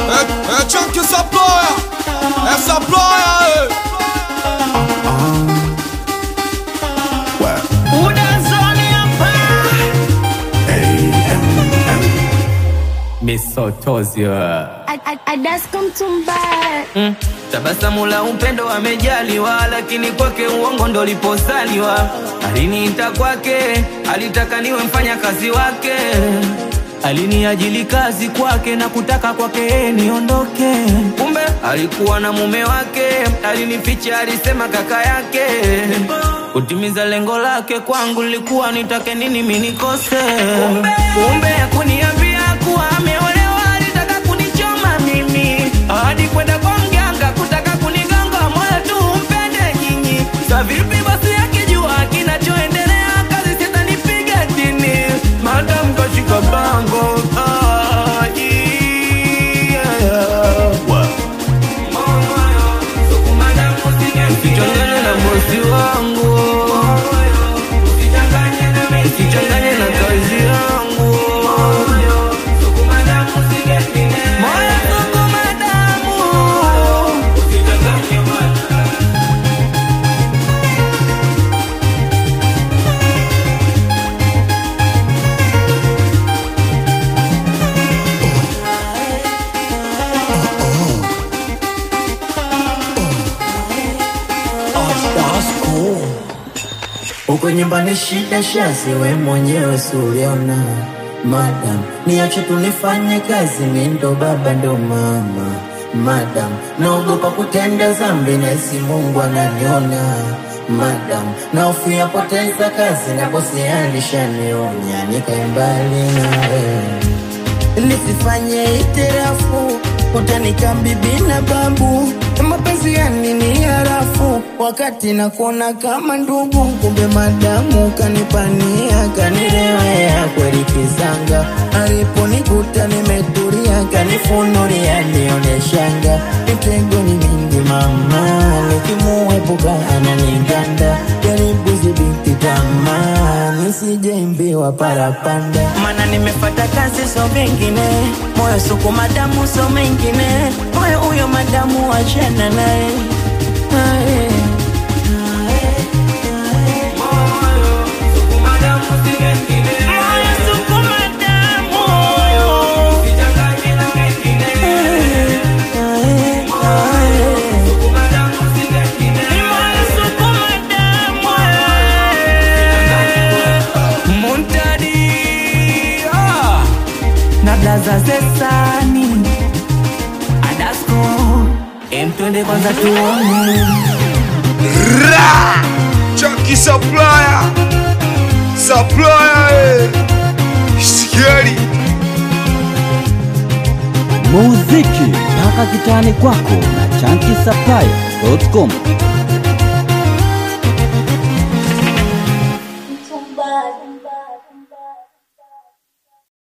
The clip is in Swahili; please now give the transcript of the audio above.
É, é Chunky Saploya, é Saploya, Udazoni hapa misotozio Adasko mtumbaya mm. Tabasamu la upendo amejaliwa, lakini kwake uongo ndo liposaliwa. Aliniita kwake, alitaka niwe mfanya kazi wake, aliniajili kazi kwake na kutaka kwake yeye niondoke. Kumbe alikuwa na mume wake, alinificha, alisema kaka yake. Kutimiza lengo lake kwangu lilikuwa nitake nini mimi nikose. Kumbe hakuniambia kuwa ameolewa, alitaka kunichoma mimi hadi kwenda kwa mganga kutaka kunigonga moyo tu mpende nyinyi. Sa vipi basi akijua kinachoendelea, kazi sitanipiga chini, madam kashika bango ah, yeah. Usichanganye na bosi wangu, usichanganye na kazi yangu. Moyo sukuma damu. Uko nyumbani shida shazi, we mwenyewe suliona Madam, niache tunifanye kazi, mi ndo baba ndo mama Madam, naogopa kutenda zambi, nahisi Mungu ananiona Madam, nahofia poteza kazi, na bosi alishanionya nikae mbali nawe nisifanye itirafu utanika bibi na babu mapenzi ya nini harafu wakati nakuona kama ndugu kumbe madamu kanipania kanirewea kweli kizanga aliponikuta nimetulia kanifunulia nioneshanga mitego ni mingi mama nikimuepuka ananiganda jaribu zibiti tamaa nisijeimbiwa parapanda mana nimefata kazi so vingine moyo suku madamu so mengine moyo huyo madamu wachana naye Aye. Moyo suku madamu. Aye, aye. Ni moyo suku madamu, aye. Muntadi ah. na blaza zesani Adasko emtwende kwanza tuone Ra! Chunky Saploya, Saploya, eh. Sikieni. muziki mpaka kitani kwako na chankisaplaya.com